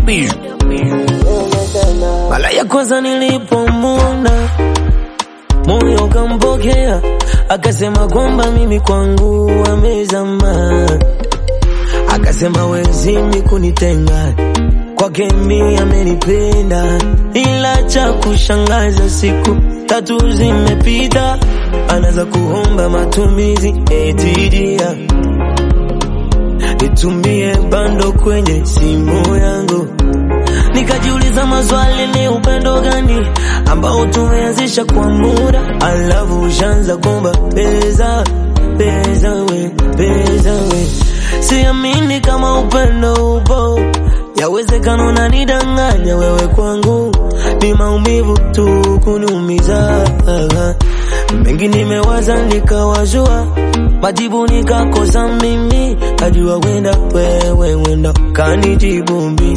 beat. Mara ya kwanza nilipomwona moyo kampokea, akasema kwamba mimi kwangu amezama, akasema wezimi kunitenga kwake mi amenipenda, ila cha kushangaza siku tatu zimepita, anaanza kuomba matumizi etidia nitumie bando kwenye simu yangu Nikajiuliza maswali, ni upendo gani ambao tumeanzisha kwa muda, alafu ushaanza kuomba pesa pesa, we pesa we. Siamini kama upendo upo, yawezekana unanidanganya wewe, kwangu ni maumivu tu kuniumiza. Mengi nimewaza nikawazua, majibu nikakosa mimi, najua wenda wewe wenda kanijibu mimi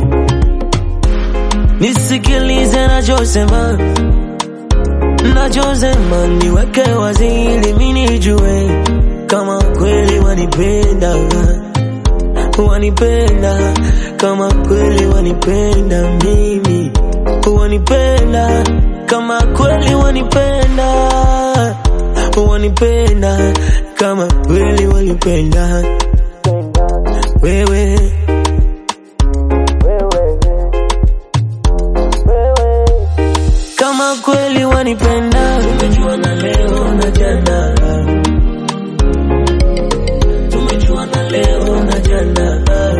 Nisikilize nachosema, nachosema niweke wazi ili mimi nijue kama kweli wanipenda, wanipenda kama kweli wanipenda mimi, wanipenda kama kweli wanipenda, wanipenda kama kweli wanipenda wewe kama kweli wanipenda, tumejuana leo na jana, tumejuana leo na jana,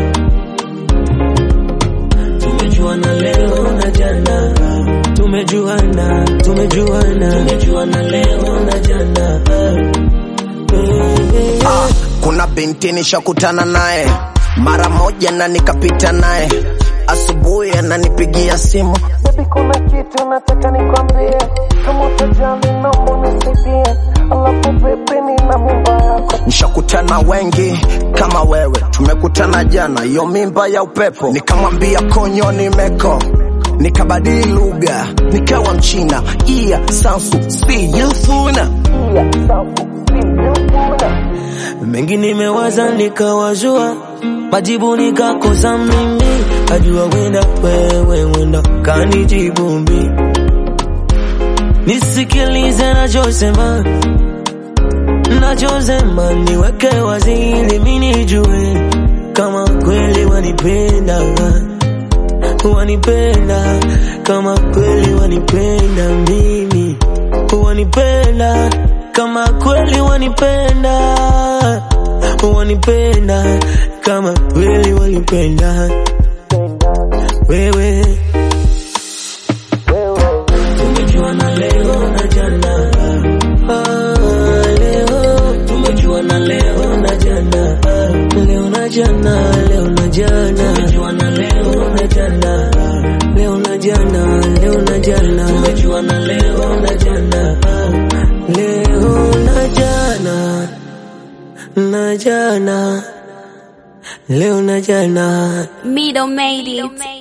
tumejuana leo na jana, tumejuana, tumejuana, tumejuana leo na jana. Ah, kuna binti nishakutana naye mara moja na nikapita naye asubuhi ananipigia simu Baby, kuna kitu nataka nikwambie, kama utajali naomba unisaidie, alafu baby, nina mimba yako. nishakutana wengi kama wewe tumekutana jana hiyo mimba ya upepo nikamwambia konyo nimeko nikabadili lugha nikawa mchina iya sansu siyufuna Iya, safu, sijafuna. mengi nimewaza nikawazua, majibu nikakosa mimi, najua wenda wewe wenda kanijibu mimi. Nisikilize nachosema, nachosema niweke wazi ili mimi nijue kama kweli wanipenda, wanipenda kama kweli wanipenda mimi, wanipenda kama kweli wanipenda, wanipenda kama kweli wanipenda wewe. Tumejuana leo na jana, ah, leo tumejuana leo na jana, leo na jana, leo na jana, tumejuana leo na jana, leo na jana, leo na jana, tumejuana leo na jana, leo na jana, na jana, leo na jana. Middle made it.